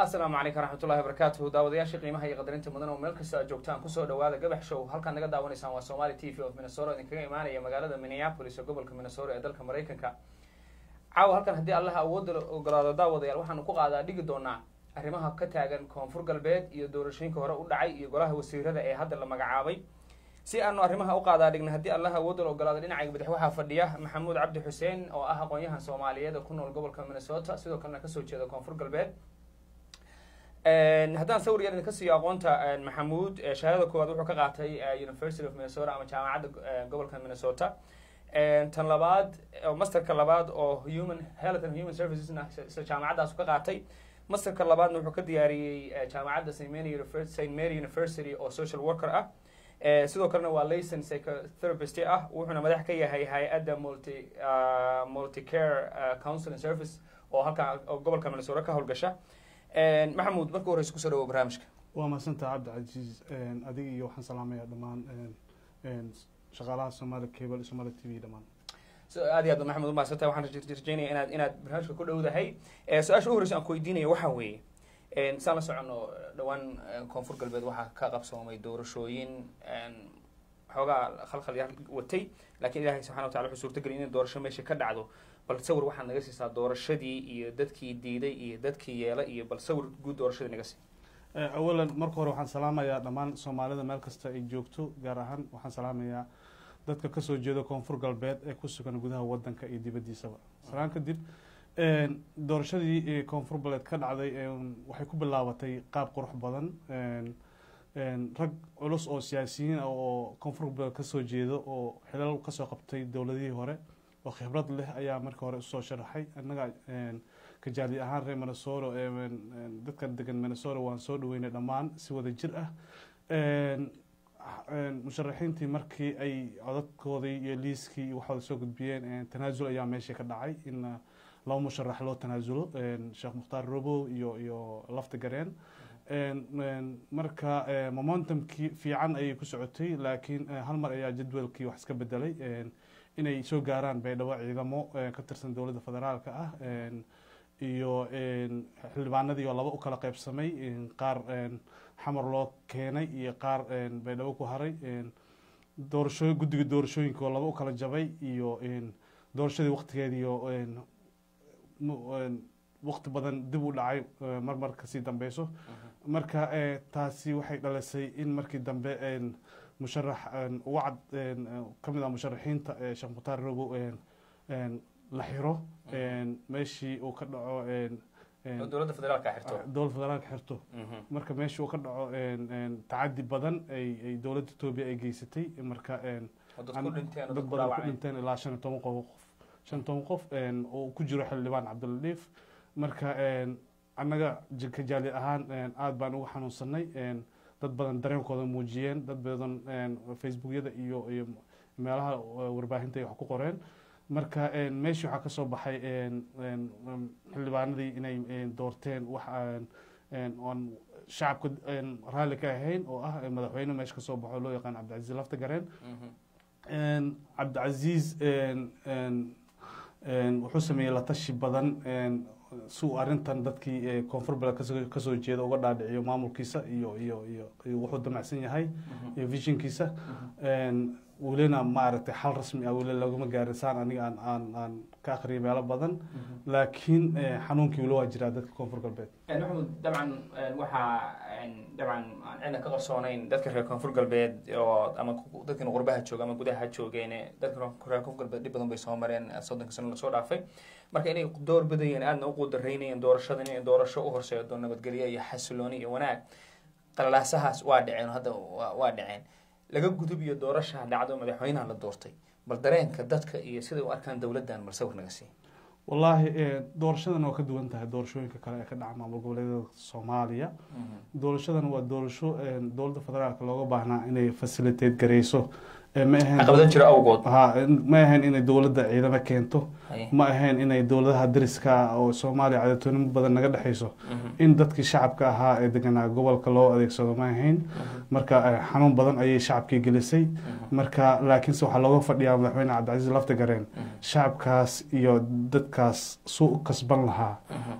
asalaamu calaykum raxmatullahi wabarakaatuhu daawadayaashii qiimaha iyo qadarinta mudan oo meel kasta aad joogtaan kusoo dhawaada gabax show halkaad naga daawanaysaan waa somali t v of minnesota idinkaga imaanaya magaalada minneapolis ee gobolka minnesota ee dalka maraykanka caawa halkan haddii allaha awoodda ogolaado daawadayaal waxaanu ku qaadaa dhigi doonaa arrimaha ka taagan koonfur galbeed iyo doorashooyinka hore u dhacay iyo golaha wasiirada ee hadda la magacaabay si aanu arrimaha u qaadaa dhigna haddii allaha awoodda ogolaado dhinacayga badax waxaa fadhiya maxamuud cabdi xuseen oo ah aqoon-yahan soomaaliyeed oo ku nool gobolka minnesota sidoo kalena kasoo jeeda koonfur galbeed haddaan sawir yar idinka siiyo aqoonta maxamuud shahaadada koowaad wuxuu ka qaatay university of minnesota ama jaamacadda gobolka minnesota tan labaad masterka labaad oo human health and human servicesna jaamacaddaas ka qaatay masterka labaadna wuxuu ka diyaariyey jaamacadda st mary st mary university oo social worker ah sidoo kalena waa layson psychotherapist ah wuxuuna madax ka yahay hay-adda multi multicare counseling service oo halkaa gobolka minnesota ka howlgasha maxamuud marka horeysa kusoo dhawo barnaamijka waa mahadsantaha cabdicasiis adiga iyo waxaan salaamayaa dhammaan shaqaalaha somaali cable iyo somaali t v dhammaan aad iyo aad maxamuud umahadsantah waxaan rajeynaya inaad inaad barnaamijka ku dhowdahay su-aasha u horeysa aan ku weydiinaya waxaa weeye saan la socono dhowaan koonfur galbeed waxaa ka qabsoomay doorashooyin xoogaa khalkhal yar watay lakiin ilahay subxana watacala wuxuu suurtageliy in doorasho meesha ka dhacdo bal sawir waxaad naga siisaa doorashadii iyo dadkii diiday iyo dadkii yeela iyo bal sawir guud doorashadii naga sii awalan marka hore waxaan salaamayaa dhammaan soomaalida meel kasta ay joogto gaar ahaan waxaan salaamayaa dadka kasoo jeeda koonfur galbeed ee ku sugan gudaha wadanka iyo dibaddiisaba salaan kadib doorashadii koonfur galbeed ka dhacday waxay ku bilaabatay qaab qurux badan rag culus oo siyaasiyiin ah oo koonfur galbeed kasoo jeeda oo xilal kasoo qabtay dowladihii hore oo khibrad leh ayaa marka hore usoo sharaxay annaga kajaali ahaan reer minnesota dadka degan minnesota waan soo dhaweynay dhammaan si wada jir ah musharaxiintii markii ay codadkoodii iyo liiskii iyo waxooda soo gudbiyeen tanaasul ayaa meesha ka dhacay in laba musharax loo tanaasulo sheekh mukhtaar robow iyo iyo lafta gareen marka momentumkii fiican ayay ku socotay laakiin hal mar ayaa jadwalkii wax iska bedelay inay soo gaaraan baydhabo ciidamo ka tirsan dowladda federaalka ah iyo xildhibaanadii oo laba u kala qeybsamay qaar xamar loo keenay iyo qaar baydhabo ku haray doorashooy guddiga doorashooyinka oo laba u kala jabay iyo doorashadii waqtigeediio waqti badan dib u dhacay mar mar kasii dambeyso marka taasi waxay dhalisay in markii dambe musharax uga cad ka mid ah musharaxiinta sheekh mukhtaar robow la xiro meeshii uu ka dhaco dowladda federaalka xirto dowladda federaalka xirto marka meeshii uu ka dhaco tacadi badan ay ay dowladda etoobiya ay geysatay marka dad badan ku dhinteen ilaa shan iyo toban qof shan iyo toban qof oo ku jiro xildhibaan cabdiladiif marka annaga kajaali ahaan aada baan ugu xanuunsanay dad badan dareenkooda muujiyeen dad badan facebookyada iyo iyo meelaha warbaahinta ay wax ku qoreen marka meeshii waxaa kasoo baxay xildhibaanadii inay doorteen wax oon shacabka raalli ka ahayn oo ah madaxweyne meesha kasoo baxo loo yaqaan cabdicasiis lafta gareen cabdicasiis wuxuu sameeyey latashi badan si uu arrintan dadkii koonfur bale kasoo jeeda uga dhaadhiciyo maamulkiisa iyo iyo iyo wuxuu damacsan yahay iyo visionkiisa welina maaragtay xal rasmi ah weli laguma gaarin saan aniga aan aan aan ka akhriyay meelo badan laakiin xanuunkii weli waa jiraa dadka koonfur galbeed maxamuud dabcan waxaa dabcan aan cidna ka qarsoonayn dadka reer koonfur galbeed oo ama dadkan qurbaha jooga ama gudaha ha joogeen dadka reer koonfur galbeed dhib badan bay soo mareen soddonka sano lasoo dhaafay marka inay door badayeen aadna u qudaraynayeen doorashadan inay doorasho u horseedo nabadgelyo iyo xasilooni iyo wanaag qalalaasahaas waa dhaceen hadda waa dhaceen laga gudub iyo doorasha dhacdo madaxweynaha la doortay bal dareenka dadka iyo siday u arkaan dowladdan bal sawir naga sii wallaahi doorashadan waa ka duwan tahay doorashooyinka kale ee ka dhaca maamul goboleedyada soomaaliya doorashadan waa doorasho dowladda federaalka looga baahnaa inay facilitate gareyso ma ahayn caqabado jira awgood ha ma ahayn inay dowladda ciidamo keento ma ahayn inay dowladaha dariska ah oo soomaaliya cadatoonin badan naga dhexayso in dadkii shacabka ahaa ee deganaa gobolka loo adeegsado ma ahayn marka xanuun badan ayay shacabkii gelisay marka laakiinse waxaa looga fadhiyaa madaxweyne cabdicasiis laftigareen shacabkaas iyo dadkaas suu u kasban lahaa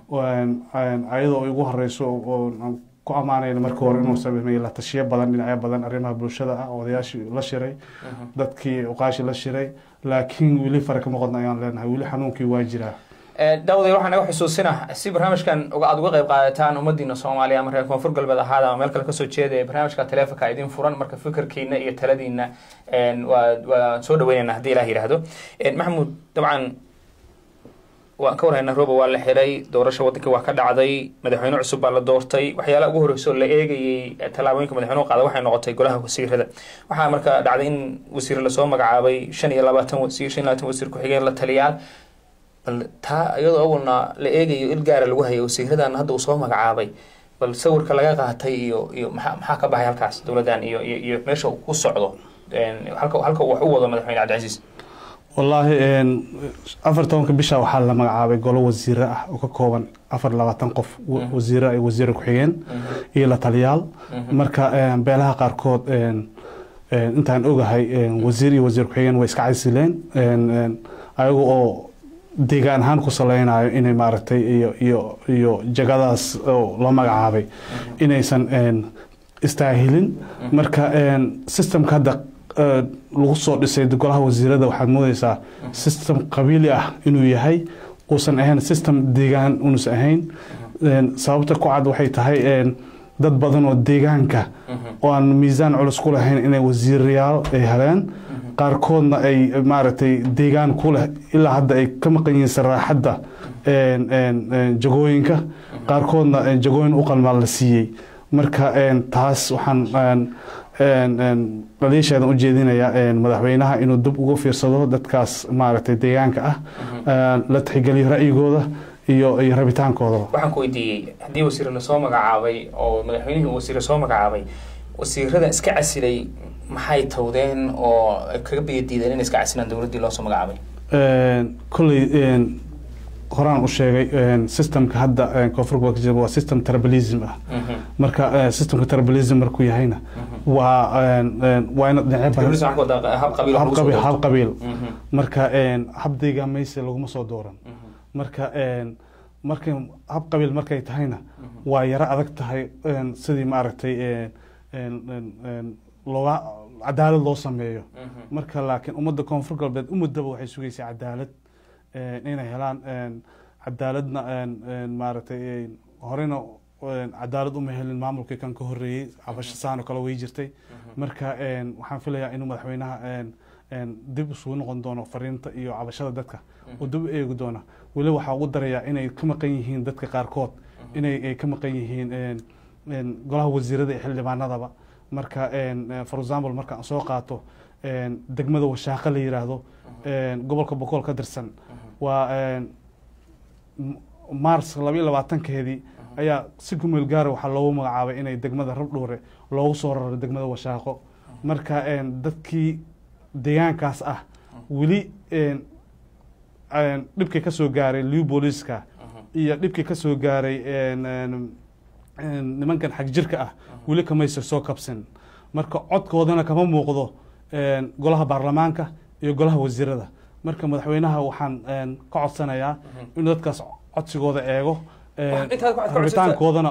ayadoo ay ugu horeyso oo ku ammaanayna marka hore inuu sameeyey la tashiyo badan dhinacyo badan arrimaha bulshada ah odayaashii la shiray dadkii uqaashi la shiray laakiin weli fara kama qodna ayaan leenahay weli xanuunkii waa jiraa daawday waxaan naga xusuusina si barnaamijkan aada uga qayb qaadataan ummadiina soomaaliya ama reer koonfur galbeed ahaada ama meel kale kasoo jeeda barnaamijka taleefonka idin furan marka fikirkiina iyo taladiina waa waa soo dhaweynayna haddii ilaah yidhaahdo maxamuud dabcan waan ka warhaynaa rooba waa la xiray doorasha waddankii waa ka dhacday madaxweyne cusub baa la doortay waxyaalaha ugu horreysa oo la eegayey tallaabooyinka madaxweynuhu qaada waxay noqotay golaha wasiirada waxaa marka dhacday in wasiir lasoo magacaabay shan iyo labaatan wasiir shan iyo labaatan wasiir ku-xigeen la taliyaal bal taa iyadoo awalna la eegayo il gaara lagu hayay wasiiradan hadda uu soo magacaabay bal sawirka laga qaatay iyo iyo maxaa maxaa ka baxay halkaas dowladdan iyo iyo iyo meesha uu ku socdo halka halka uu wax u wado madaxweyne cabdicasiis wallaahi afar tobanka bisha waxaa la magacaabay golo wasiire ah oo ka kooban afar labaatan qof wasiire ay wasiire ku-xigeen iyo la taliyaal marka beelaha qaarkood intaan ogahay wasiir iyo wasiir ku-xigeen way iska casileen ayaga oo deegaan ahaan ku saleynayo inay maaragtay iyo iyo iyo jagadaas oo la magacaabay inaysan istaahilin marka systemka hadda lagu soo dhisay golaha wasiirada waxaad moodeysaa system qabiili ah inuu yahay uusan ahayn system deegaan unuusan ahayn sababta ku cad waxay tahay dad badan oo deegaanka oo aan miisaan culus ku lahayn inay wasiirayaal ay heleen qaarkoodna ay maaragtay deegaan ku leh ilaa hadda ay ka maqan yihiin saraaxadda jagooyinka qaarkoodna jagooyin u qalmaa la siiyey marka taas waxaan dhaliisheedan u jeedinayaa madaxweynaha inuu dib uga fiirsado dadkaas maaragtay deegaanka ah la tixgeliyo ra'yigooda iyo iyo rabitaankoodaba waxaan ku weydiiyey haddii wasiir lasoo magacaabay oo madaxweynihii uu wasiir soo magacaabay wasiirada iska casilay maxay tawdeen oo kaga biyadiideen inay iska casilaan dowladdii loo soo magacaabay kolley horaan u sheegay systemka hadda koonfur gobolka jira waa system tribalism ah marka systemka tribalism markuu yahayna waa waa ina dhinacyo hab qabiil marka hab deegaamaysi laguma soo dooran marka markay hab qabiil markay tahayna waa yaro adag tahay sidii maaragtay looga cadaalad loo sameeyo marka laakiin ummadda koonfur galbeed umuddaba waxay sugaysaa cadaalad inay helaan cadaaladna maaragtay horena cadaalad uma helin maamulkii kan ka horeeyey cabasho saano kale way jirtay marka waxaan filayaa inuu madaxweynaha dib isugu noqon doono fariinta iyo cabashada dadka oo dib u eegi doona weli waxaa ugu darayaa inay ka maqan yihiin dadka qaarkood inay ka maqan yihiin golaha wasiirada iyo xildhibaanadaba marka for example marka aan soo qaato degmada washaaqo la yiraahdo gobolka boqol ka tirsan waa mars labayo labaatankeedii ayaa si kumeel gaara waxaa loogu magacaabay inay degmada rabdhuure loogu soo raro degmada washaaqo marka dadkii deegaankaas ah weli dhibkii kasoo gaaray liw booliiska iyo dhibkii kasoo gaaray nimankan xagjirka ah weli kamaysa soo kabsan marka codkoodana kama muuqdo golaha baarlamaanka iyo golaha wasiirada marka madaxweynaha waxaan ka codsanayaa inuu dadkaas codsigooda eego rabitaankoodana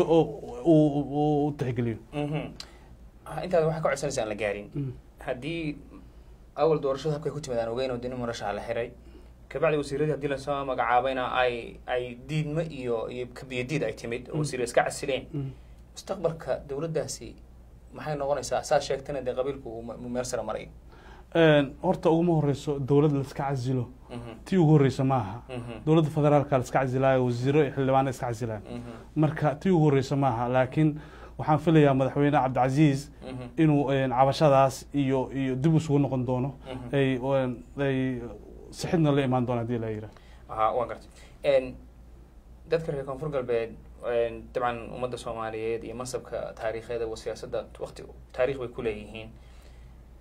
uu tixgeliyo intaad waxaa ka codsanaysa aan la gaarin haddii awal doorashada habkay ku timaadaan ogeyn oo dini murashaha la xiray kabacdi wasiiradii haddii lasoo magacaabayna ay ay diidmo iyo iyo kabiyadiid ay timid oo wasiira iska casileen mustaqbalka dowladdaasi maxay noqonaysaa saad sheegtana dee qabiilku uu meel sare maray horta uguma horeyso dowlad laiska casilo tii ugu horeysa maaha dowladda federaalka laiska casilaayo wasiiro iyo xildhibaano iska casilaan marka tii ugu horeysa maaha laakiin waxaan filayaa madaxweyne cabdicasiis inuu cabashadaas iyo iyo dib isugu noqon doono ay ay sixidna la imaan doono hadii la yira aha waan gartay dadka reer koonfur galbeed dabcan ummadda soomaaliyeed iyo mansabka taariikheeda wa siyaasadda wakti taarikh bay ku leeyihiin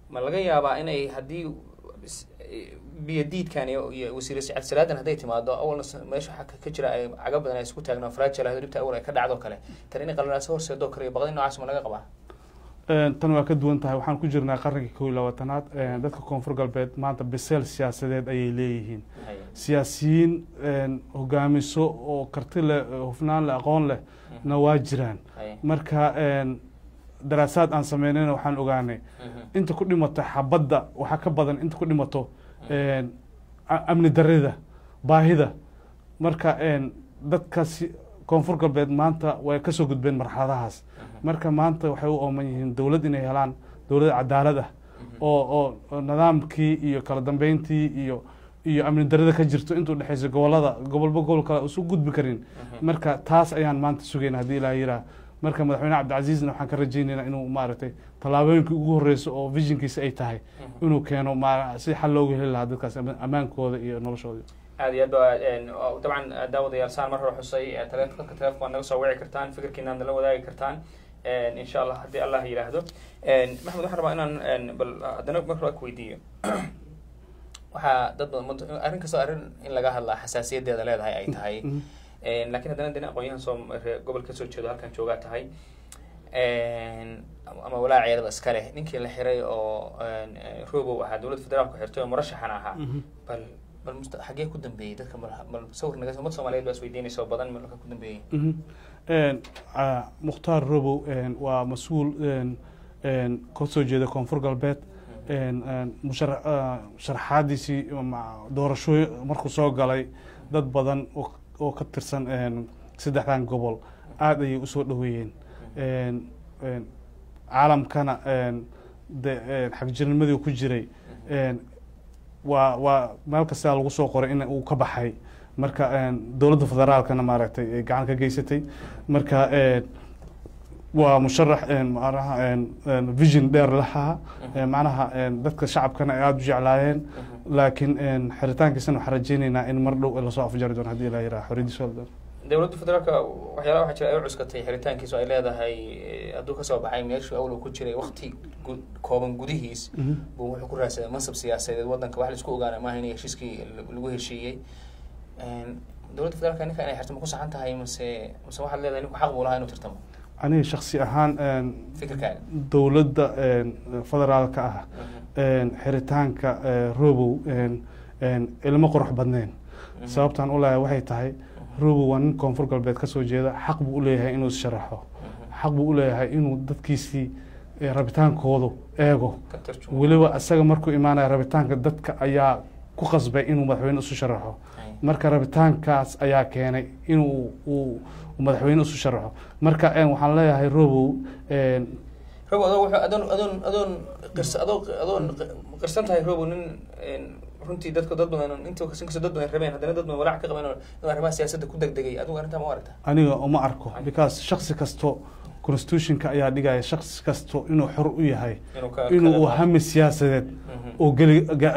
ma laga yaabaa inay haddii biyo diidkan iyo wasiir sacad salaadan hadday timaado awalna meesha waxaa ka jira ay caga badan ay isku taagno fragile ah dhibta awal ay ka dhacdo kale tan inay qalalaaso horseedoo kale iyo baqdin noocaas ma laga qabaa tan waa ka duwan tahay waxaan ku jirnaa qarnigii kow iyo labaatanaad dadka koonfur galbeed maanta biseel siyaasadeed ayay leeyihiin siyaasiyiin hogaamiso oo karti leh hufnaan leh aqoon leh na waa jiraan marka daraasaad aan sameynayna waxaan ogaanay inta ku dhimato xabadda waxaa ka badan inta ku dhimato amni darida baahida marka dadkaasi koonfur galbeed maanta way kasoo gudbeen marxaladahaas marka maanta waxay u ooman yihiin dowlad inay helaan dowlad cadaalad ah oo oo nidaamkii iyo kala dambeyntii iyo iyo amni darida ka jirto intuu dhexeysa gobolada gobolba gobol kale usu gudbi karin marka taas ayaan maanta sugayna haddii ilaa yiraa marka madaxweyne cabdicasiisna waxaan ka rajeynaynaa inuu maaragtay tallaabooyinkii ugu horeysa oo visionkiisa ay tahay inuu keeno si xal loogu heli lahaa dadkaas ammaankooda iyo noloshooda aad iyo aad ba dabcan daawadayaal saan mar hore xusay taleefonka telefonka waad naga soo wici kartaan fikirkiina ad nala wadaagi kartaan insha allah haddii allah yidhaahdo maxamed waxaan rabaa inaan bal haddana marka hore ku weydiiyo waxaa dad badan arrin kastoo arrin in laga hadlaa xasaasiyadeeda leedahay ay tahay lakin haddana dina aqoonyahan soo gobol kasoo jeedo halkan joogaa tahay ama walaaceedaba iska leh ninkii la xiray oo robow ahaa dowladda federaalku xirtay oo murashaxan ahaa bal bal must xagee ku dambeeyey dadka bal sawir naga ummad soomaaliyeed baa is weydiinaysa oo badan malka ku dambeeyey mukhtaar robow waa mas-uul kasoo jeeda koonfur galbeed sharaxaadiisii doorashooy markuu soo galay dad badan oo ka tirsan saddexdan gobol aada ayay usoo dhaweeyeen caalamkana de xagjirnimadii ku jiray waa waa meel kastaa lagu soo qoray in uu ka baxay marka dowladda federaalkana maaragtay gacan ka geysatay marka waa musharax manaha vision dheer lahaa macnaha dadka shacabkana ay aada u jeclaayeen laakiin xiritaankiisana waxaan rajeyneynaa in mar dhow lasoo afjari doono hadii ilaa yiraha xoriyadiisa dowladda federaalka waxyaalaha waxaa jira ay u cuskatay xiritaankiisu ay leedahay hadduu kasoo baxay meeshuu awlow ku jiray wakti kooban gudihiis buu wuxuu ku raadsaday mansab siyaasadeed wadanka wax laisku ogaana maaha in heshiiskii lagu heshiiyey dowladda federaalka ninka inay xirto ma ku saxan tahay mase mase waxaad leedahay ninku xaq buu lahaa inuu tirtamo aniga shaksi ahaan fikirkaaga dowladda federaalka ah xiritaanka robow ilmo qurux badneen sababtaan u leeyahay waxay tahay robow waa nin koonfur galbeed kasoo jeeda xaq buu uleeyahay inuu issharaxo xaq buu uleeyahay inuu dadkiisii rabitaankoodu eego weliba isaga markuu imaanaya rabitaanka dadka ayaa ku qasbay inuu madaxweyne isu sharaxo marka rabitaankaas ayaa keenay inuu uu madaxweyne isu sharaxo marka waxaan leeyahay robow robow adoo wuxuu adoon adoon adoon qirs adoo adoon qirsan tahay robow nin runtii dadka dad badan inta inkastoo dad badan rabeen haddana dad badan walaac ka qabeen inuu arrimaha siyaasadda ku degdegay adigu arrintaa ma u aragta aniga uma arko because shaksi kasto constitutionka ayaa dhigaya shaksi kasto inuu xor u yahay inuu hami siyaasadeed oo geli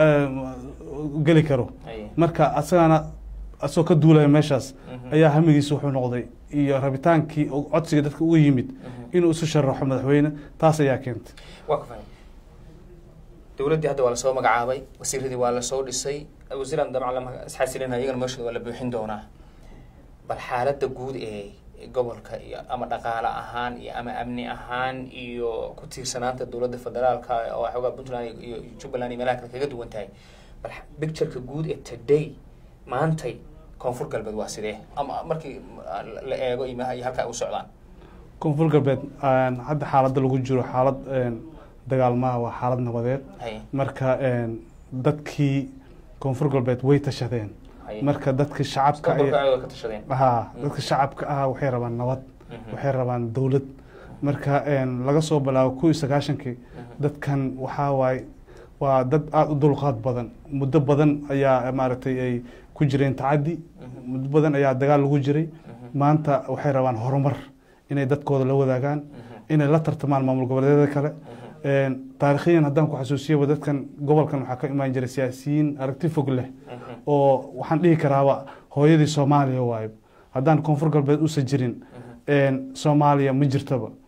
geli karo marka asagana asagoo ka duulaya meeshaas ayaa hamigiisa wuxuu noqday iyo rabitaankii codsiga dadka uga yimid inuu isu sharaxo madaxweyne taas ayaa keentay waa ka fahmay dowladdii hadda waa lasoo magacaabay wasiiradii waa lasoo dhisay wasiiran dabcan lama isxasilina iyagana meeshooda waa la buuxin doonaa bal xaaladda guud ee gobolka iyo ama dhaqaale ahaan iyo ama amni ahaan iyo ku tiirsanaanta dowladda federaalka oo xoogaa puntland iyo jubbaland iyo meelaha kale kaga duwan tahay bal pictureka guud ee today maantay koonfur galbeed waa sidee ama markii la eego iyo iyo halka ay u socdaan koonfur galbeed hadda xaaladda lagu jiro xaalad dagaalmaha waa xaalad nabadeed marka dadkii koonfur galbeed way tashadeen marka dadka shacabka ha dadka shacabka ah waxay rabaan nabad waxay rabaan dowlad marka laga soo bilaabo kuw iyo sagaashankii dadkan waxaa waaye waa dad aada u dulqaad badan muddo badan ayaa maaragtay ay ku jireen tacaddi muddo badan ayaa dagaal lagu jiray maanta waxay rabaan horumar inay dadkooda la wadaagaan inay la tartamaan maamul goboleedyada kale taarikhiyan haddaan ku xasuusiyaba dadkan gobolkan waxaa ka imaan jiray siyaasiyiin aragti fog leh oo waxaan dhihi karaaba hooyadii soomaaliya waayo haddaan koonfur galbeed usan jirin soomaaliya ma jirtaba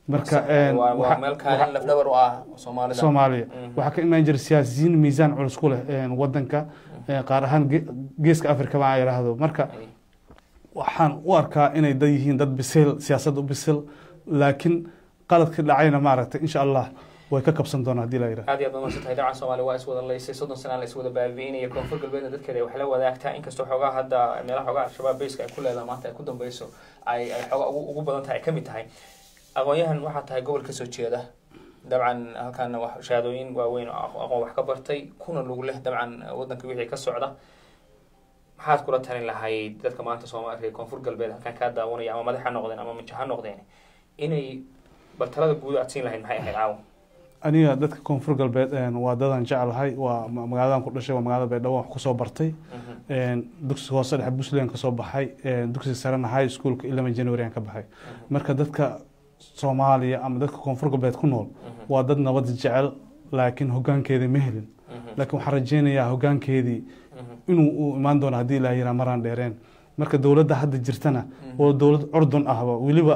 marka meel kaalin lafdhabar u ah soomaalida soomaaliya waxaa ka imaan jira siyaasiyiin miisaan culus ku leh wadanka qaar ahaan geeska africa baa yidhaahdo marka waxaan u arkaa inay dad yihiin dad bisil siyaasad u bisil laakiin qaladka dhacayna maaragtay insha allah way ka kabsan doonaa hadii la yidhaha aad iyo aad baad tahay dabcan soomaaliya waa iswada laysay soddon sana la iswada baabi'inaya koonfur galbeedna dadkeeda wax la wadaagtaa inkastoo xoogaa hadda meelaha xoogaa al-shabaab bayska ay ku leedahay maanta ay ku dambeyso ay ay xoogaa ugu ugu badan tahay ay ka mid tahay aqoon-yahan waxaa tahay gobol kasoo jeeda dabcan halkaana wax shahaadooyin waaweyn oo aqoon wax ka bartay kuna lug leh dabcan wadanka wixii ka socda maxaad kula talin lahayd dadka maanta soomaaliya koonfur galbeed halkan kaa daawanaya ama madax ha noqdeen ama mijo ha noqdeen inay bal talada guud aad siin lahayd maxay ahayd caawa aniga dadka koonfur galbeed waa dadan jeclahay waa magaaladan ku dhashay waa magaalada baydhabo wax kusoo bartay dugsi hoose dhexe puntland kasoo baxay dugsi sarena high schoolka ilama january aan ka baxay marka dadka soomaaliya ama dadka koonfur galbeed ku nool waa dad nabad jecel laakiin hogaankeedii ma helin laakiin waxaan rajeynayaa hogaankeedii inuu u imaan doono haddii ilaa yiraa maraan dheereen marka dowladda hadda jirtana oo dowlad curdun ahba weliba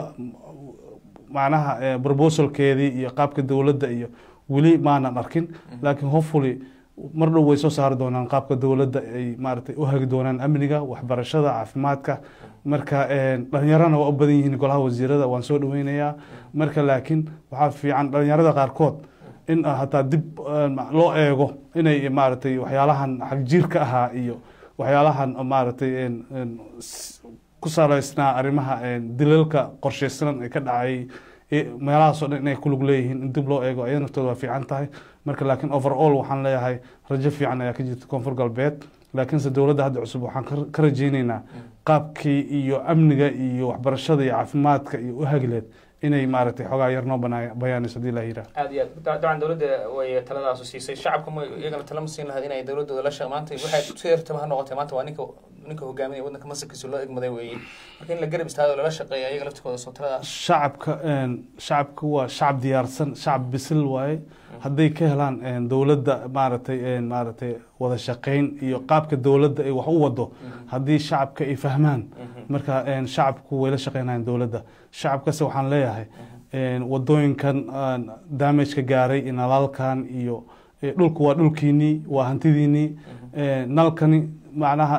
macnaha proposalkeedii iyo qaabka dowladda iyo weli maanan arkin laakiin hopefully mar dhow way soo saari doonaan qaabka dowladda ay maaragtay u hagi doonaan amniga waxbarashada caafimaadka marka dhalinyarana waa u badan yihiin golaha wasiirada waan soo dhaweynayaa marka laakiin waxaa fiican dhalinyarada qaarkood in hataa dib loo eego inay maaragtay waxyaalahan xagjiirka ahaa iyo waxyaalahan maaragtay ku salaysnaa arrimaha dilalka qorsheysanan ee ka dhacay meelahaasoo dhan inay kulug leeyihiin in dib loo eego ayada naftooda waa fiican tahay marka laakiin overall waxaan leeyahay rajo fiican ayaa ka jirta koonfur galbeed laakiinse dowladda hadda cusub waxaan ka rajeyneynaa qaabkii iyo amniga iyo waxbarashada iyo caafimaadka iyo u hagileed inay maaragtay xoogaa yar noo bayaanayso hadii la yidhaha aad iyo aad dabcan dowladda way taladaasu siisay shacabka ma iyagana talama siin lahayd inay dowladooda la shaq maanta waxay si yartaba ha noqotay maanta waa ninka ninka hogaaminaya waddanka masarkiisa loo egmaday weeye marka in la garab istaago lala shaqeeya iyaga laftikooda soo taladaas shacabka shacabka waa shacab diyaarsan shacab bisil waaye hadday ka helaan dowladda maaragtay maaragtay wada shaqeyn iyo qaabka dowladda ay wax u wado haddii shacabka ay fahmaan marka shacabku way la shaqeynayaan dowladda shacabkase waxaan leeyahay wadooyinkan damageka gaaray nalaalkan iyo dhulku waa dhulkiinii waa hantidiinii nalkani macnaha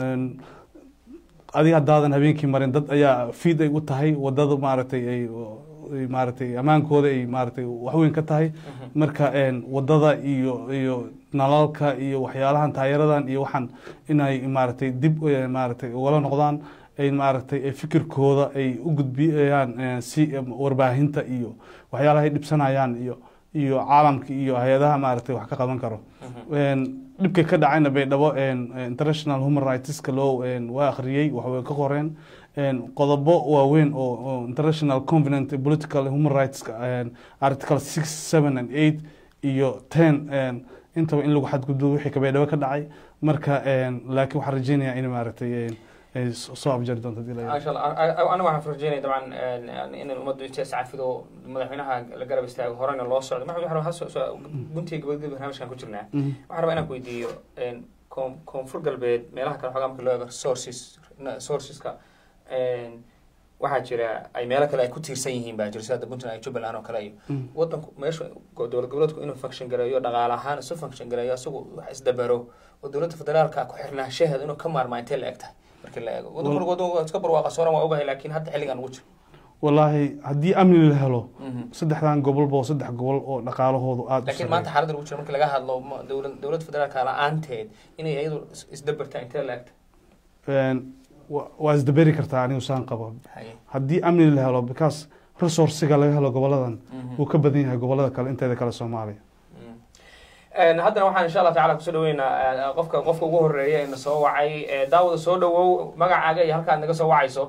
adiga haddaadan habeenkii marin dad ayaa fiid ay u tahay wadada maaragtay ay maaragtay ammaankooda ay maaragtay waxweyn ka tahay marka wadada iyo iyo nalalka iyo waxyaalahan taayaradan iyo waxaan inay maaragtay dib maaragtay ugala noqdaan ay maaragtay fikirkooda ay u gudbiyaan si warbaahinta iyo waxyaalaha ay dhibsanayaan iyo iyo caalamka iyo hay-adaha maaragtay wax ka qaban karo dhibka ka dhacayna baydhabo international human rightska loo waa akhriyey waxway ka qoreen qodobo waaweyn oo international covenant political human rights article six seven and eight iyo ten intaba in lagu xadgudbo wixii ka baydhabo ka dhacay marka laakiin waxaan rajeynayaa in maaragtay soo abjari doonto hadii la masha allah aniga waxaan rajeynaya dabcan in ummaddu inta iscafido madaxweynaha la garab istaago horena loo socdo maxamed waxaan guntiga gabagaba barnaamijkan ku jirnaa waxaan rabaa inaan ku weydiiyo koonfur galbeed meelaha kale xogaa marka loo eego sources sourceska waxaa jira ay meelo kale ay ku tiirsan yihiin baa jira sida puntland iyo jubbaland oo kale iyo wadanku meesha dowlad goboleedku inuu function gareeyo dhaqaale ahaan isu function gareeyo isagu wax isdabaro oo dowladda federaalka ku xirnaanshaheeda inuu ka maarmaa intee la eg tahay marka la eego wadanku wadan iska barwaaqa sooran waa ogahay laakiin hadda xilligan ugu jiro wallaahi haddii amni la helo saddexdan gobolba oo saddex gobol oo dhaqaalahoodu aada laakiin maanta xaaladda ugu jiro marka laga hadlo dowlad dowladda federaalka la-aanteed inay iyadu isdabartaa intee la egtahay waa isdaberi kartaa anigu saan qabo haddii amni la helo because resourciga laga helo goboladan wuu ka badan yahay gobolada kale inteeda kale soomaaliya haddana waxaan insha allah tacala kusoo dhaweynaa qofka qofka ugu horeeya ina soo wacay daawada soo dhawow magacaaga iyo halkaad naga soo wacayso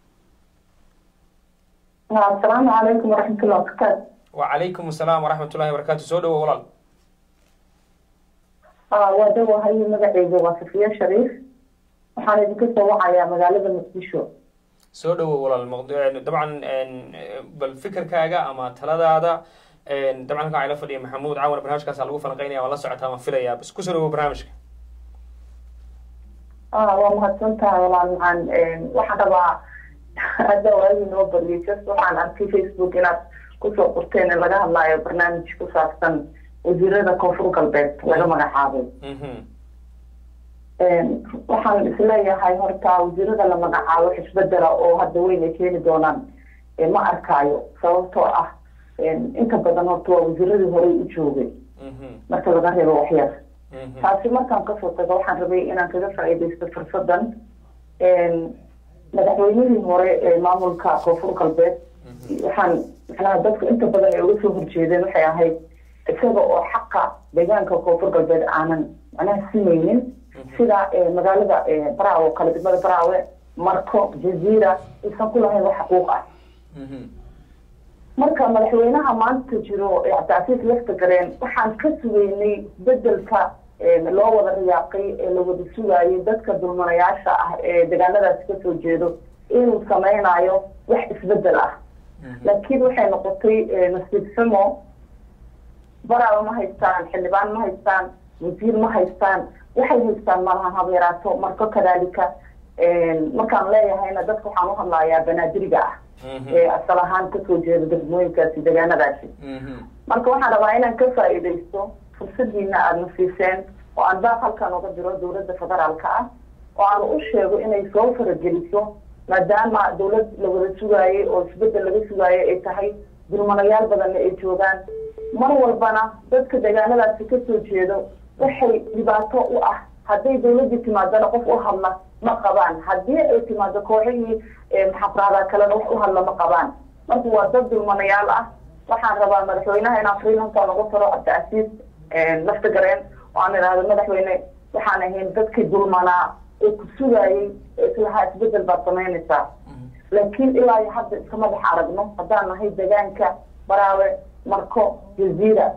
asalaamu calaykum waraxmatullahi wabarakaatu wacalaykum asalaam waraxmatullahi wabarakaatu soo dhawow walaal waa dawahay magaceyga waa safiya shariif waxaan idinka soo wacayaa magaalada muqdisho soo dhawow walaal dabcan bal fikirkaaga ama taladaada dabcan halkan waxaa ila fadhiya maxamuud caawan barnaamijkaasa lagu falanqeynaya waan la socotaa waan filayaa bas kusoo dhawow barnaamijka waa mahadsan tahay walaal maxaan waxaan rabaa hadda waagi noo bariyay just waxaan arkay facebook inaad kusoo qorteen in laga hadlaayo barnaamij ku saabsan wasiirada koonfur galbeed laga magacaabay waxaan isleeyahay horta wasiirada la magacaabo xisbedela oo hadda weyn ay keeni doonaan ma arkaayo sababtoo ah inta badan horta waa wasiiradii horey u joogay marka laga reebo waxyar taasi markaan kasoo tago waxaan rabay inaan kaga faa'iidaysto fursadan madaxweynihii hore ee maamulka koonfur galbeed waxaan macnaha dadku inta badan ay uga soo horjeedeen waxay ahayd isaga oo xaqa deegaanka koonfur galbeed aanan macnaha simaynin sida magaalada baraawe kale degmada baraawe marko jaziira aysan ku lahayn wax xuquuq ah marka madaxweynaha maanta jiro cabdicasiis lafta gareen waxaan ka sugeynay bedelka loo wada riyaaqay ee la wada sugaayay dadka dulmanayaasha ah ee deegaanadaasi kasoo jeedo inuu sameynayo wax isbedel ah laakiin waxay noqotay nasiib xumo baraawe ma haystaan xildhibaan ma haystaan wasiir ma haystaan waxay haystaan malahan habeeraato marko kadaalika markaan leeyahayna dadka waxaan u hadlayaa banaadiriga ah ee asal ahaan kasoo jeeda degmooyinkaasi deegaanadaasi marka waxaan rabaa inaan ka faa'iidaysto fursadiina aada na siiseen oo aan baaq halkan uga diro dowladda federaalka ah oo aan u sheego inay soo farageliso maadaama dowlad la wada sugaayay oo isbedel laga sugaayay ay tahay dulmanayaal badanna ay joogaan mar walbana dadka deegaanadaasi kasoo jeedo waxay dhibaato u ah hadday dawladdii timaadana qof u hadla ma qabaan haddii ay timaado kooxihii maxafraada kalena wax u hadla ma qabaan marka waa dad dulmanayaal ah waxaan rabaa madaxweynaha inaan freelanka lagu taro cabdicasiis lafta gareen oo aan idhaahdo madaxweyne waxaan ahayn dadkii dulmanaa ee ku sugaayay ee islahaa isbedel baad samaynaysaa laakiin ilaa iyo hadda iskama dhex aragno haddaan nahay deegaanka baraawe marko jaziira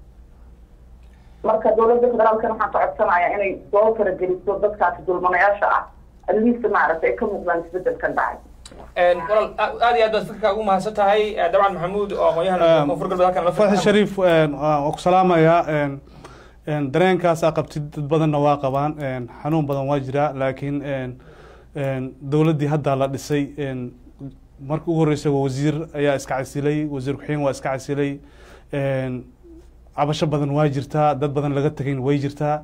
marka dowladda federaalkana waxaan ka codsanayaa inay soo farageliso dadkaasi dulmanayaasha ah atleast maaragtay ay ka muuqdaan isbedelkan dhacay walaal aad iyo aad baad fikirkaa ugu mahadsan tahay dabcan maxamuud oo aqoonyahan koonfur galbeed halkan la fatxi shariif waa ku salaamayaa dareenkaas aa qabtid dad badanna waa qabaan xanuun badan waa jiraa laakiin dowladdii hadda la dhisay marka ugu horreysay wasiir ayaa iska casilay wasiir ku-xigeen waa iska casilay cabasho badan waa jirtaa dad badan laga tegayn way jirtaa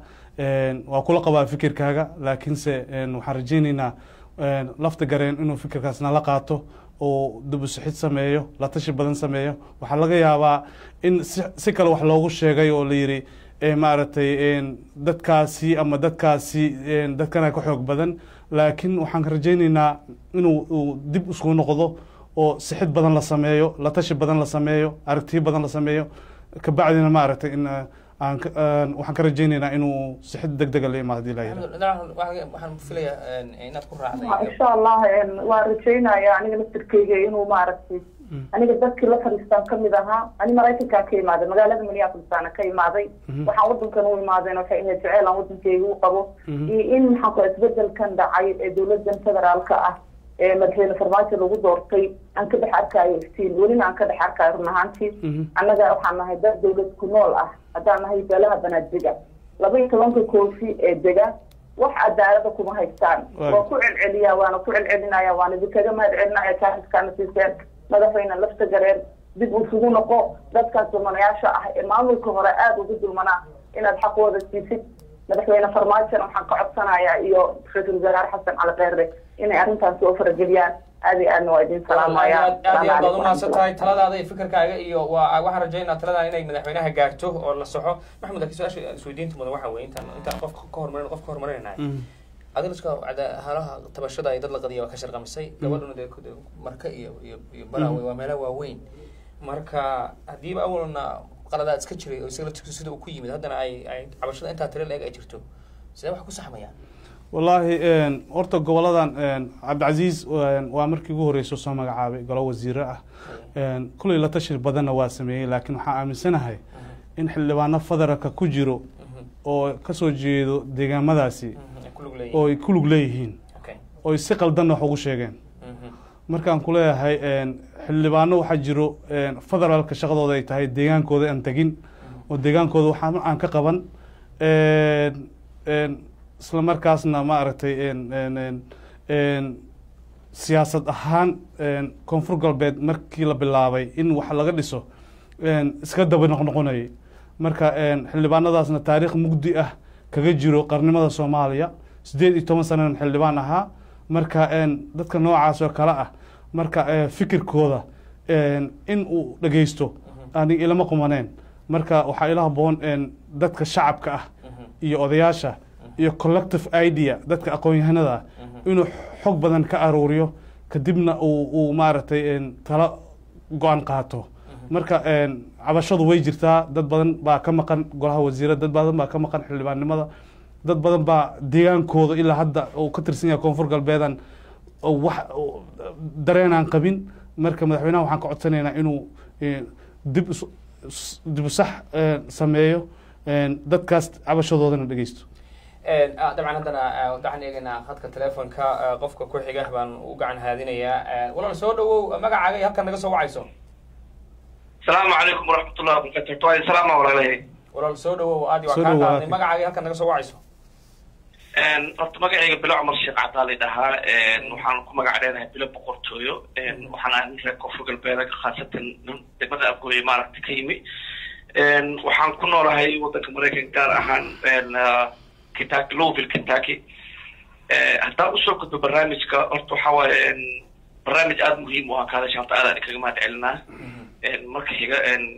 waa kula qabaa fikirkaaga laakiinse waxaan rajeyneynaa lafta gareen inuu fikirkaas nala qaato oo dubusixid sameeyo la tashi badan sameeyo waxaa laga yaabaa in si kale wax loogu sheegay oo la yidhi maaragtay dadkaasi ama dadkaasi dadkana ka xoog badan laakiin waxaan rajeyneynaa inuu dib isku noqdo oo sixid badan la sameeyo la tashi badan la sameeyo aragtiyo badan la sameeyo kabacdina maaragtay in waxaan ka rajeyneynaa inuu sixid deg dega la imaado hadii la yidhahdo waxaan filayaa inaad ku raacday insha allah waa rajeynaya aniga laftirkeyga inuu maaragtay aniga dadkii la fadhiistaan kamid ahaa ani maraykankaan ka imaaday magaalada minneapolisaana ka imaaday waxaan wadankan u imaadeen waxay ahayd jeceel aan wadankeyga u qabo iyo in maxaan ku isbedelkan dhacay ee dowladan federaalka ah ee madaxweyne farmaajo lagu doortay aan ka dhex arkaayo iftiin welina aan ka dhex arkaayo run ahaantii annaga waxaan nahay dad dowlad ku nool ah haddaan nahay beelaha banaadega laba iyo tobanka koofi ee dega wax cadaalada kuma haystaan waa ku celceliya waana ku celcelinaya waana idinkaga mahad celinaya kaaxiskaana siiseen madaxweyne lafta gareer dib usugu noqo dadkaas dulmanayaasha ah ee maamulka hore aada ugu dulmanaa inaad xaqooda siisid madaxweyne farmaajona waxaan ka codsanayaa iyo ra-iisul wasaare xasan cali kheyre inay arrintaas soo farageliyaan aad iyo aadna waa idin salaamaya aad iyo aad baad umahadsan tahay taladaada iyo fikirkaaga iyo waa waxaan rajaynaa taladaa inay madaxweynaha gaarto oo la soxo maxamed laakiin su-aasha isweydiinta mudan waxa weye intaan intaan qofka ka hormarin qofka ka hormarinaynahay adiga iska halaha tabashada ay dad la qadiya waa ka sharqamisay gabadhuna dee marka iyo iyo iyo baraawe waa meelaha waaweyn marka haddiiba awalna qaladaad iska jiray oo isaga laftigiisu sida uu ku yimid haddana ay ay cabashada intaa tiro la-eg ay jirto sidee wax ku saxmayaan wallaahi horta goboladan cabdicasiis waa markii ugu horreysay soo magacaabay golo wasiire ah kulley la tashi badanna waa sameeyey laakiin waxaan aaminsanahay in xildhibaano federaalka ku jiro oo kasoo jeedo deegaamadaasi oo ay ku lug leeyihiin oo ay si qaldanna wax ugu sheegeen markaan ku leeyahay xildhibaano waxaa jiro federaalka shaqadooda ay tahay deegaankooda aan tegin oo deegaankooda waxaa aan ka qaban isla markaasna maaragtay siyaasad ahaan koonfur galbeed markii la bilaabay in wax laga dhiso iska daba noqnoqonayay marka xildhibaanadaasna taariikh mugdi ah kaga jiro qarnimada soomaaliya siddeed iyo toban sananan xildhibaan ahaa marka dadka noocaas oo kale ah marka fikirkooda in uu dhegeysto anig ilama qumaneen marka waxaa ila haboon dadka shacabka ah iyo odayaasha iyo collective idea dadka aqoon-yahanada ah inuu xog badan ka aruuriyo kadibna uu maaragtay tala go-aan qaato marka cabashadu way jirtaa dad badan baa ka maqan golaha wasiira dad badan baa ka maqan xildhibaannimada dad badan baa deegaankooda ilaa hadda uu ka tirsan yahay koonfur galbeedan wax dareenaan qabin marka madaxweynaha waxaan ka codsanaynaa inuu dib dib u sax sameeyo dadkaas cabashadoodana dhegeysto dabcan haddana waxaan eegaynaa khadka telefonka qofka ku xiga baan u gacan haadinayaa walaal soo dhawow magacaaga iyo halkan naga soo wacayso asalaamu calaykum waraxmatullahi wabarakatu waa salaama walaalahay walaal soo dhawow aad waa kaa qaadnay magacaaga iyo halkan naga soo wacayso horta magacayga bilo cumar sheekh cadaali dhahaa waxaan ku magac dheerahay bilo boqortooyo waxaan ahay nin reer koonfur galbeed khaasatan degmada afgooye maaragta ka yimi waxaan ku noolahay waddanka maraykanka gaar ahaan kentucky louisville kentucky haddaan usoo gudbo barnaamijka horta waxa waaye barnaamij aada muhiim u ah kaadasha horta aad aan kaga mahad celinaa marka xiga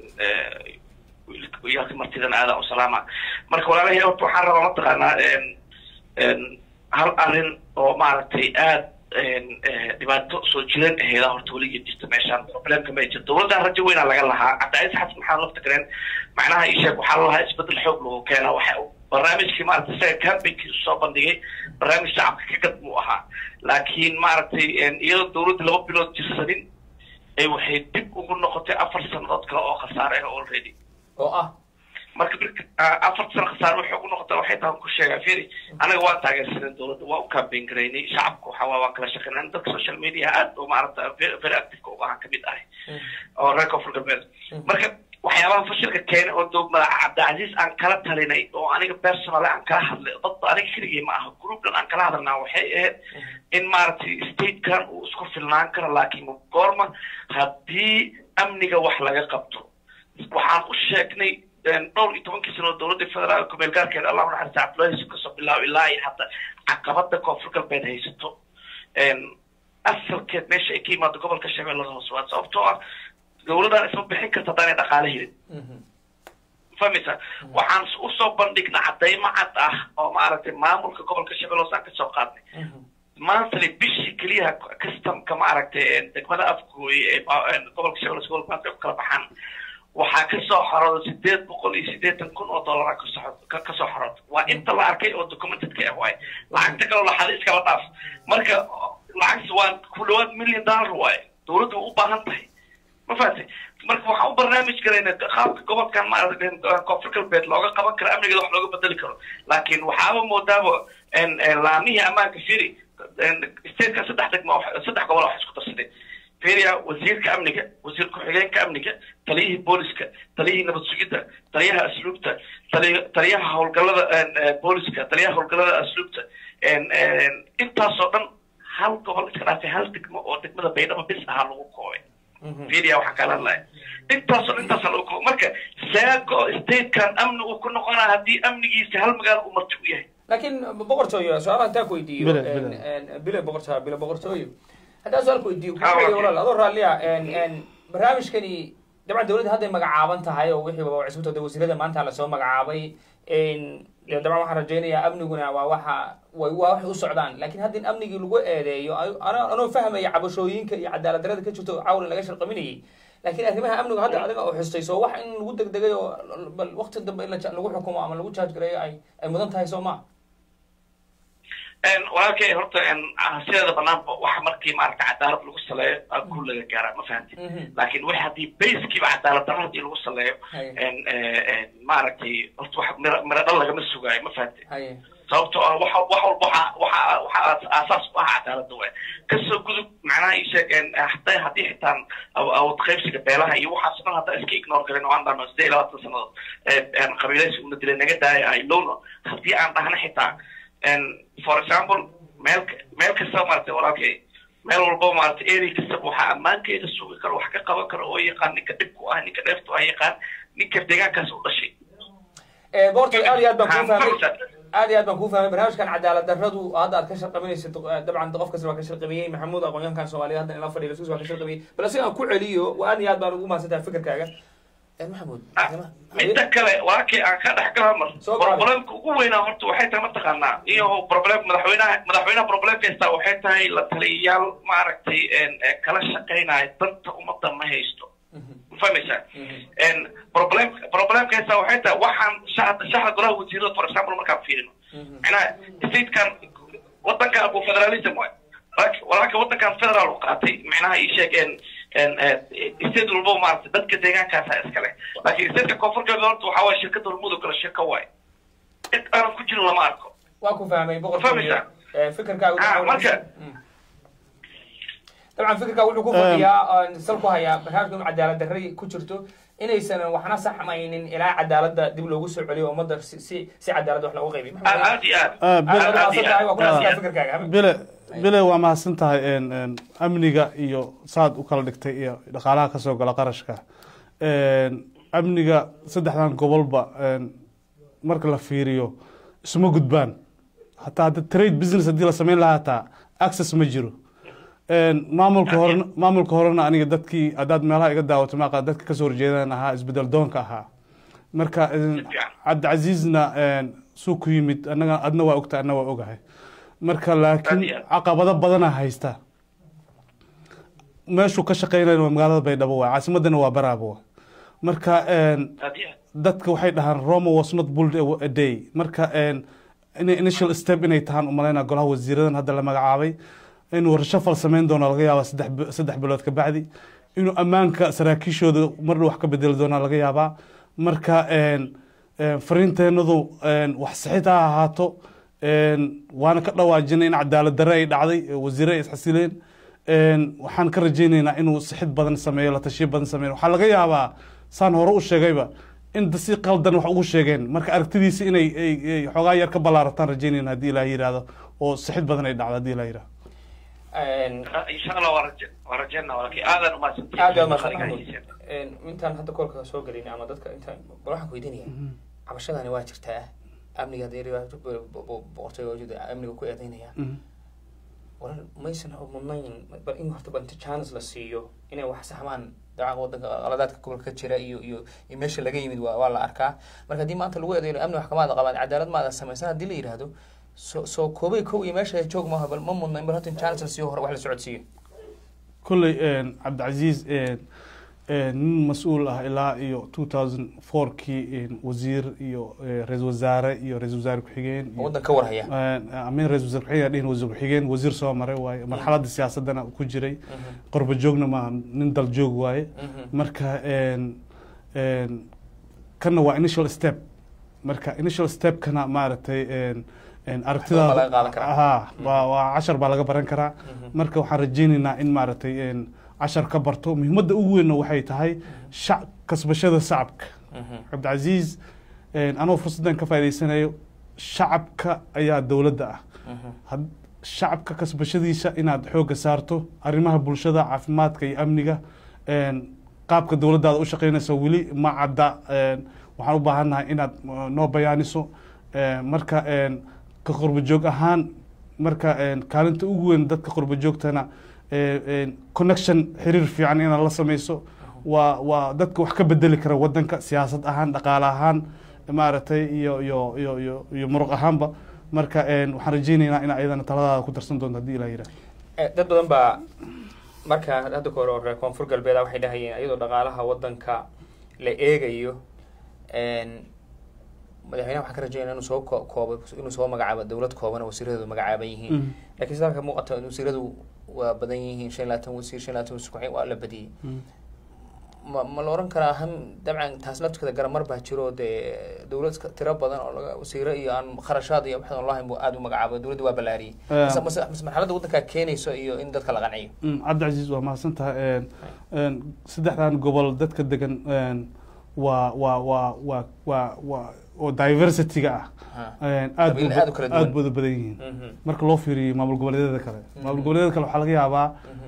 yaalka martidana aadaan u salaama marka walaalahay horta waxaan rabaa mataqaanaa hal arrin oo maaragtay aad dhibaato soo jiran aheeda horta weligeed jirta meeshaan problemka ma jirto dowladdan rajo weynaa laga lahaa cabdicaiis xasan maxaa lafta gareen macnaha ii sheeg waxaa lalahaa isbedel xoog lagu keena waxa barnaamijkii maaragtay isaga campaignkiisu soo bandhigay barnaamij shacabka ka gad buu ahaa laakiin maaragtay iyadoo dowladda laba bilood jirsanin ay waxay dib ugu noqotay afar sannadood kale oo khasaare ah already oo ah marka afar sano khasaare waxay ugu noqotay waxay tahan ku sheegaa firi anaga waan taageersanay dowladda waa u campaign garaynay shacabka waxa waa waan kala shaqeynay dadka social media aad oo maaragta very active uga ahaan kamid ahay oo reer koonfur galbeed marka waxyaabaha fashilka keenay oo dog madaxa cabdicasiis aan kala talinay oo aniga personal aan kala hadlay dadba aniga keligii ma aha groupdan aan kala hadalnaa waxay ahayd in maaragtay statekan uu isku filnaan karo laakiin goorma haddii amniga wax laga qabto waxaan u sheegnay dhowr iyo tobankii sano dowladda federaalka meelgaarkeeda allahu naxariista cabdullahi yusuf kasoo bilaabo ilaa iyo hadda caqabada koonfur galbeed haysato asalkeed meesha ay ka yimaado gobolka shabeellada hoose waa sababtoo ah dowladdan isma bixin karta haddaanay dhaqaale helin fahmaysa waxaan usoo bandhigna cadaymo cad ah oo maaragtay maamulka gobolka shabeelle hoose aan kasoo qaadnay maantale bishii keliyaha customka maaragtay degmada afgooye ee gobolka shabeelle gobolka maanta u kala baxaan waxaa kasoo xorooda sideed boqol iyo siddeetan kun oo dollara kasoo xorooda waa inta la arkay oo documentedka ah waaye lacagta kaloo laxada iskala dhaaf marka lacagtas waa ku dhawaad million dollar waaye dowladda waa u baahan tahay ma fahatay marka waxaan u barnaamij garayna qaabka gobolkan maaragta koonfur galbeed looga qaban karo amnigeeda wax looga bedeli karo laakiin waxaaba moodaaba laamihii ammaanka firi stateka saddex degmo saddex gobol wax isku darsadeen fiiriya wasiirka amniga wasiir ku-xigeenka amniga taliyihii booliska taliyihii nabad sugidda taliyaha asluubta taliyaha howlgallada booliska taliyaha howlgallada asluubta intaasoo dhan hal gobol iska dhaafay hal degmo oo degmada baydhabo bis ahaa lagu koobay fiiriya waxaan kala hadlaya intaasoo dhan intaasa lagu koobay marka saago statekan amni uu ku noqonaa haddii amnigiisa hal magaalo uu marti u yahay laakiin boqortooyo su-aalaha intaa ku weydiiyo bile boqortooyo bile boqortooyo haddaan su-aal ku weydiiyo kuxigay walaal adoo raalliya barnaamijkani dabcan dowladda hadday magacaaban tahay oo wixii waa cusubta wasiirada maanta lasoo magacaabay dabcan waxaan rajaynayaa amniguna waa waxa way waa waxay u socdaan laakiin haddii amnigii lagu eedeeyo anoo fahmaya cabashooyinka iyo cadaalad darada ka jirto cawlan laga sharqaminayay laakiin arrimaha amniga hadda adiga oo xustay soo wax in lagu degdegay oo bal waqti dambe in lagu xukumo ama lagu jaaj gareeyo ay ay mudan tahay soo ma walaalkay horta sideeda banaanba waxa markii maaragta cadaalad lagu saleeyo ku laga gaaraa ma fahamtid laakin wax haddii basekiiba cadaalad darro hadii lagu saleeyo maaragtay horta wax mira mira dhal lagama sugaayo ma fahamtid sababtoo ah waxa wax walba waxa waxa waxa aasaas u ah cadaaladda waay kasoo gudub macnaha ii sheeg haday haddii xitaan awood qaybsiga beelaha iyo waxaas dhan haddaa iska ignore garin oo aan dhahno sidee iyo labaatan sannadood qabiilaysi una dilay naga daaya ay lowno haddii aan dhahno xitaa for example meel meel kasta maaragtay walaalkay meel walba maaragtay eri kastaba waxaa ammaankeeda sugi karo wax ka qaban karo oo yaqaan ninka dhibku ah ninka dheeftu ah yaqaan ninka deegaankaas u dhashay boorta aad iyo aad baan kuu fahmay aad iyo aad baan kuu fahmay barnaamijkan cadaalad darradu hadda aad ka sharqaminaysid dabcan qof kasta waa ka sharqamiyey maxamuud aqoonyahankan soomaaliya hadda ila fadhiya lasuus waa ka sharqamiyey bal asiga aan ku celiyo aad iyo aad baan ugu mahadsantahay fikirkaaga maxamuud midda kale walaalkii aan ka dhex gala mar problemka ugu weynaa horta waxay tahay mataqaanaa iyo problem madaxweynaha madaxweynaha problemka haystaa waxay tahay la taliyayaal maaragtay kala shaqaynaya danta ummadda ma haysto fahmaysaa problem problemka haystaa waxay tahay waxaan shacda shacda golaha wasiirada for example markaan fiirino macnaha statekan wadankan abu federalism waay walaalka wadankan federal u qaatay macnaha ii sheegeen state walba maarata dadka deegaankaasa iskale laakiin stateka koonfurkeeda horta waxaa waye shirkada hormuud oo kale shirka waay cid aanan ku jirin lama arko waa ku fahmay fahmaysaa fikirkaaga marka dabcan fikirkaa wuxuu ku fadhiyaa sal ku hayaa barnaamijka inu cadaalad darray ku jirto inaysan waxna saxmaynin ilaa cadaaladda dib loogu soo celiyo ummadda si si cadaalad wax loogu qaybiy aad iyo aad bile bile waa mahadsan tahay amniga iyo saad u kala dhigtay iyo dhaqaalaha kasoo gala qarashka amniga saddexdan gobolba marka la fiiriyo isuma gudbaan hataa hadda trade business haddii la sameyn lahaa hataa access ma jiro maamulka horena maamulka horena aniga dadkii haddaad meelaha iga daawato maaqa dadka kasoo horjeedan ahaa isbedel doonka ahaa marka cabdicasiizna suu ku yimid anaga adna waa ogta adna waa ogahay marka laakiin caqabado badana haysta meeshuu ka shaqeynaya waa magaalada baydhabo waay caasimadana waa baraaba waay marka dadka waxay dhahaan roma was not build a day marka initial step inay tahaan umaleyna golaha wasiiradan hadda la magacaabay inuu rashafal samayn doono laga yaabaa saddex bilood kabacdi inuu ammaanka saraakiishooda marna wax ka bedeli doona laga yaabaa marka fariinteenadu wax sixid ha ahaato waana ka dhawaajinay in cadaalad darre ay dhacday wasiire ay isxasileen waxaan ka rajaynaynaa inuu sixid badan sameeyo la tashiyo badan sameeyo waxaa laga yaabaa saan hore u sheegayba in si qaldan wax ugu sheegeen marka aragtidiisi inay xoogaa yar ka ballaarataan rajaynayna haddii ilaah yidhaahdo oo sixid badan ay dhacdo haddii ilaah yidhahdo insha allah waa raje waa rajeyna walaalkii aadan umaadsantay aad baa mahadsan intaan hadda koolka soo gelin ama dadka intaan bal waxaan ku weydiinaya cabashadani waa jirtaa amniga boqortooyada amniga ku eedeynaya waran maysan mudnayn bal in horta bal chance la siiyo inay wax saxmaan dacaqa wadanka qaladaadka gobolka ka jira iyo iyo iyo meesha laga yimid waa waa la arkaa marka haddii maanta lagu eedeyo amni wax kamaada qabaan cadaalad maada samaysan haddii la yidhaahdo soo soo koobay kow iyo meesha joog maaha bal ma mudna in bal horta chance la siiyo hore wax la socodsiiyo kolley cabdicasiis nin mas-uul ah ilaa iyo two thousand fourkii wasiir iyo ra-isul wasaare iyo ra-isul wasaare ku-xigeen waddan ka warhaya amin ra-isul wasaare ku-xigeen dhihin wasiir ku-xigeen wasiir soo maray waaye marxaladda siyaasadana ku jiray qorba joogna maaha nin dal joog waaye marka kana waa initial step marka initial stepkana maaragtay aragtidaada ha waa cashar baa laga baran karaa marka waxaan rajeynaynaa in maaragtay cashar ka barto muhiimadda ugu weynna waxay tahay shac kasbashada shacabka cabdicasiis anoo fursaddan ka faa'idaysanayo shacabka ayaa dowladda ah shacabka kasbashadiisa inaad xoogga saarto arrimaha bulshada caafimaadka iyo amniga qaabka dowladdaada u shaqeynaysa weli ma cadda waxaan u baahannahay inaad noo bayaaniso marka ka qurbajoog ahaan marka kaalinta ugu weyn dadka qurbajoogtana connection xiriir fiican inaad la sameyso waa waa dadka wax ka bedeli kara wadanka siyaasad ahaan dhaqaale ahaan maaragtay iyo iyo iyo iyo iyo muruq ahaanba marka waxaan rajeynaynaa ina ayadana taladaada ku darsan doonto haddii ilaa yidhaah dad badan baa marka hadda ka hore oo reer koonfur galbeeda waxay dhahayeen iyadoo dhaqaalaha wadanka la eegayo madaxweynaha waxaan ka rajeynaya inuu soo koobo inuu soo magacaabo dowlad kooban oo wasiiradoodu magacaaban yihiin lakiin sida halka muuqata wasiiradu waa badan yihiin shan labaatan wasiir shan labaatan wasiir kuxig waa la badiyey ma ma la oran karaa han dabcan taas laftirkeeda garamar baa jiro dee dowlad tiro badan oo laga wasiiro iyo aan kharashaad iyo waxaan lahayn buu aada u magacaabo dowladda waa ballaariyey mase mase mase marxaladda waddankaa keenayso iyo in dadka la qanciyo cabdicasiis waa mahadsan tahay saddexdan gobol dadka degan waa waa waa waa waa waa oo diversity-ga ah aad Qabiilo aad u kala duwan. aad bada badan yihiin Mhm. marka loo fiiriyo maamul goboleedyada kale maamul goboleedyada kale waxaa laga yaabaa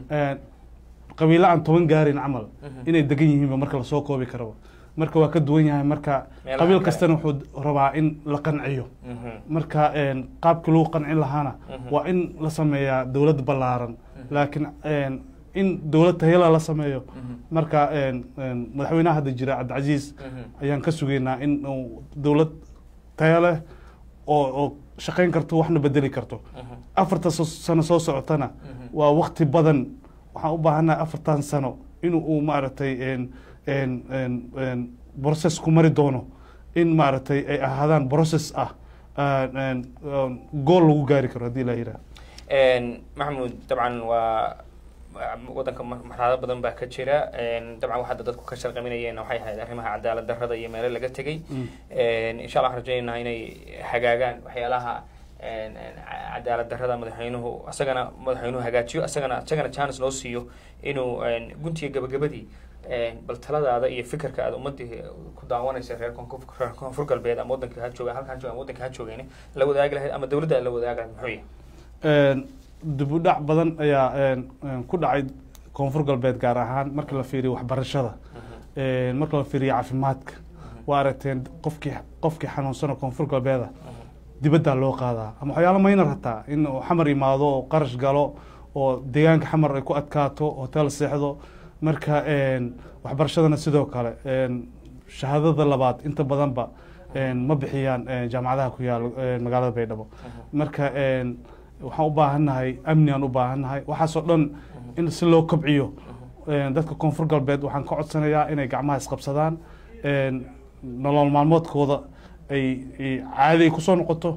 qabiilo aan toban gaarin camal inay degan yihiinba marka lasoo koobi karaba marka waa ka duwan yahay marka Meelaha qabiil kale. kastana wuxuu rabaa in la qanciyo Mhm. marka een, qaabkii lagu qancin lahaana waa in la sameeyaa dowlad ballaaran laakiin een, in dowlad tayala la sameeyo marka een, een, madaxweynaha hadda jira cabdicasiis Mhm. ayaan ka sugaynaa in uu dowlad tayo leh oo oo shaqayn karto waxna bedeli karto Mhm. afarta so- sano soo socotana Mhm. waa wakti badan waxaan u baahannahay afartan sano in uu maaragtay een een een een process ku mari doono in maaragtay ay ahaadaan process ah een een een gool lagu gaari karo haddii la yidhaha Een, maxamuud dabcan waa waa- wadanka mar- marxalado badan baa ka jira Een, dabcan waxaa dadku ka sharqaminayeen waxay ahayd arrimaha cadaalad darrada iyo meelo laga tegey Een, insha allah waxaan rajaynaynaa inay hagaagaan waxyaalaha een, een, ca- cadaalad darrada madaxweynuhu asagana madaxweynuhu hagaajiyo asagana asagana chance loo siiyo inuu een, guntiga gabagabadii een, bal taladaada iyo fikirka aad ummadii ku daawanaysa reer koonfur reer koonfur galbeed ama wadanka ha jooga halkaan jooga ama wadanka ha joogeen la wadaagi lahayd ama dowladda aad la wadaagi lahayd muxuu yahay een dib u dhac badan ayaa een een ku dhacay koonfur galbeed gaar ahaan marka la fiiriyo waxbarashada een marka la fiiriyo caafimaadka waa aragteen qofkii qofkii xanuunsano koonfur galbeeda dibaddaa loo qaadaa ama waxyaalo maynar hataa in uu xamar imaado oo qarash galo oo deegaanka xamar ay ku adkaato hotel seexdo marka een waxbarashadana sidoo kale een shahaadada labaad inta badanba een ma bixiyaan een jaamacadaha ku yaal een magaalada baydhabo marka een waxaan u baahannahay amni aan u baahannahay waxaasoo dhan in si loo kobciyo een dadka koonfur galbeed waxaan ka codsanayaa inay gacmaha isqabsadaan een nolol maalmoodkooda ay ay caadi ay kusoo noqoto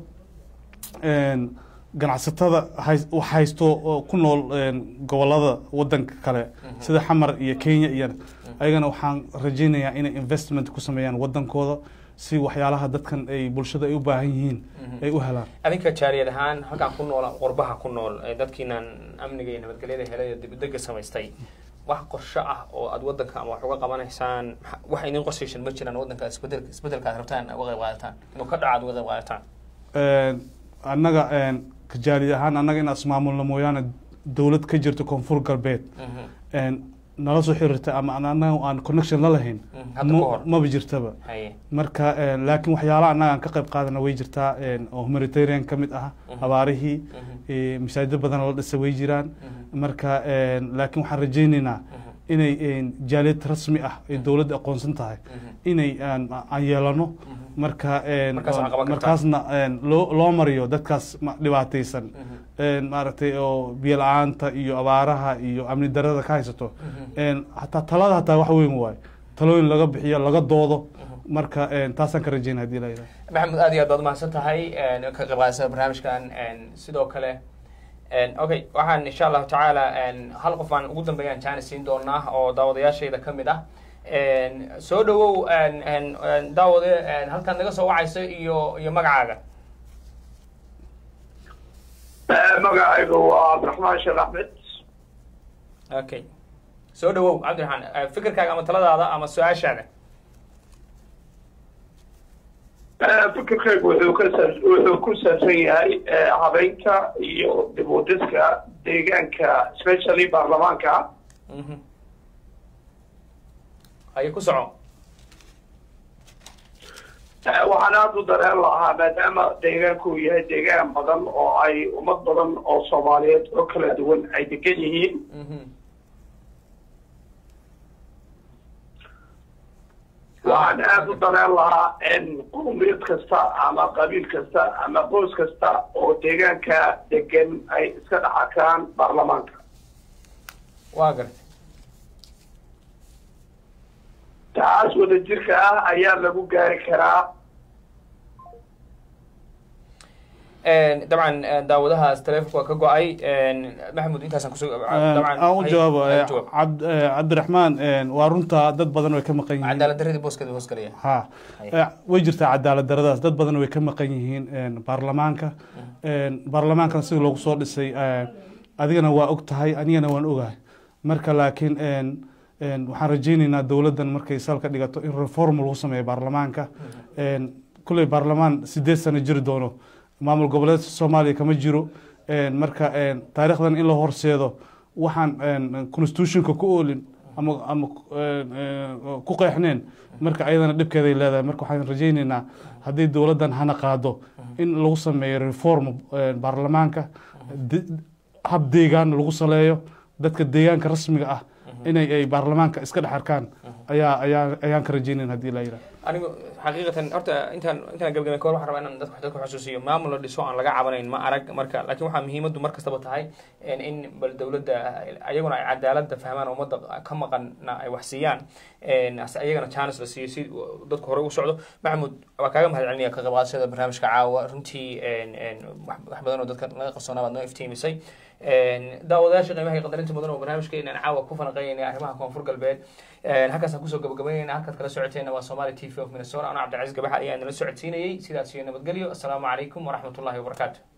een ganacsatada hays- wax haysto oo ku nool een gobolada wadanka kale sida xamar iyo kenya iyo ayagana waxaan rajaynayaa inay investment ku sameeyaan wadankooda si waxyaalaha dadkan ay bulshada ay u baahan yihiin ay u helaan adinka jaariyad ahaan halkaan ku nool qurbaha ku nool ee dadkiinan amniga iyo nabadgelyada helay ee dibudega samaystay wax qorsho ah oo aad wadanka ama wax uga qabanaysaan maxa- wax idin qorsaysan ma jiraan wadanka isbedel isbedelka aad rabtaan uga qayb qaadataan inuu ka dhaco aad uga qayb qaadataan Een, annaga een, kajaali ahaan annaga in ismaamulna mooyaane dowlad ka jirto koonfur galbeed een, nala soo xiriirta ama an- annaga aan connection la lahayn Mhm, hadda ka hor. ma- maba jirtaba haye marka een, laakiin waxyaalaha annaga aan ka qayb qaadana way jirtaa een, oo humanitarian ka mid ah abaarihii ee, masaajido badan oo la dhisa way jiraan marka een, laakiin waxaan rajaynaynaa inay een, jaaliyad rasmi ah ay dowladda aqoonsan tahay inay aan aan yeelano marka een, Markaas aan qaban kartaa. markaasna een, loo loo mariyo dadkaas ma- dhibaataysan een, maaragtay oo biyo la-aanta iyo abaaraha iyo amni darada ka haysato een, hataa talada hataa wax weyn waayo talooyin laga bixiyo laga doodo marka een, taasaan ka rajaynaya hadii la yidhaha maxamed aad iyo aad baad umahadsan tahay een, ka qayb qaadashada barnaamijkan een, sidoo kale een, okay waxaan insha allahu tacaala een, hal qof aan ugu dambeeyaan jaanis siin doonaa oo daawadayaashayda ka mid ah een, soo dhawow een, een, een, daawade een, halkaad naga soo wacayso iyo iyo magacaaga magacaygu waa cabdiraxmaan sheekh axmed okay soo dhawow cabdiraxmaan eh, fikirkaaga ama taladaada ama su-aashaada fikirkaygu wuxuu ka saa- wuxuu ku saabsan yahay eh, habeynta iyo dib u dhiska deegaanka especially baarlamaanka Mhm. haye ku soco Eh, waxaan aada u dareen lahaa maadaama deegaanku uu yahay deegaan badan oo ay ummad badan oo soomaaliyeed oo kala duwan ay degan yihiin Mhm. waxaan aada u dareen lahaa in qowmiyad kasta ama qabiil kasta ama qoys kasta oo deegaanka degan ay iska dhex arkaan baarlamaanka waa gartay taas wadajirka ah ayaa lagu gaari karaa Een, dabcan een, daawadahaas taleefonka waa ka go-ay een, maxamuud intaasaan kusoo dabcan aan u hay- jawaabo hay eh, jawaab. cabd- eh, cabdiraxmaan een, waa runta dad badan way ka maqan yihiin cadaalad daradii booskeeda hoos galaya ha Hay. Eh, way jirtaa cadaalad daradaas dad badan way ka maqan yihiin een, baarlamaanka een, baarlamaankana sida loogu soo dhisay eh, adigana waa og tahay anigana waan ogahay marka laakiin een, waxaan rajaynaynaa dowladdan markay salka dhigato in reform lagu sameeyo baarlamaanka kulley baarlamaan sideed sano jiri doono maamul goboleedka soomaaliya kama jiro marka taariikhdan in la horseedo waxaan constitutionka ku oolin ama ama ku qeexneen marka ayadana dhibkeeday leedahay marka waxaan rajaynaynaa haddii dowladdan hana qaado in lagu sameeyo reform baarlamaanka hab deegaan lagu saleeyo dadka deegaanka rasmiga ah inay ay baarlamaanka iska dhex arkaan ayaa ayaa ayaan ka rajaynayn haddii la yidhaha anigu xaqiiqatan horta intaan intaan gabagabay kahor waxaan rabaa inaan dadka dadka xusuusiyo maamul la dhiso aan laga cabanayn ma arag marka laakiin waxaa muhiimaddu mar kastaba tahay in bal dowladda ayaguna ay cadaaladda fahmaan ummadda ka maqanna ay wax siiyaan ayagana chance la siiyo si dadku hore u socdo maxamuud waa kaaga mahad celinaya ka qaybqaadashada barnaamijka caawa runtii wax badan oo dadka laga qarsoonaa baad noo iftiimisay daawadayaasha qiimaha iyo qadarinta mudan oo barnaamijkeena caawa ku falanqeynaya arrimaha koonfur galbeed halkaasaan kusoo gabagabeynayna halkaad kala socoteena waa somali t v of minnesota anoo cabdilcaziz gabaxa ayaa inala socodsiinayay sidaas iyo nabadgelyo assalaamu calaykum waraxmat ullahi wabarakaatu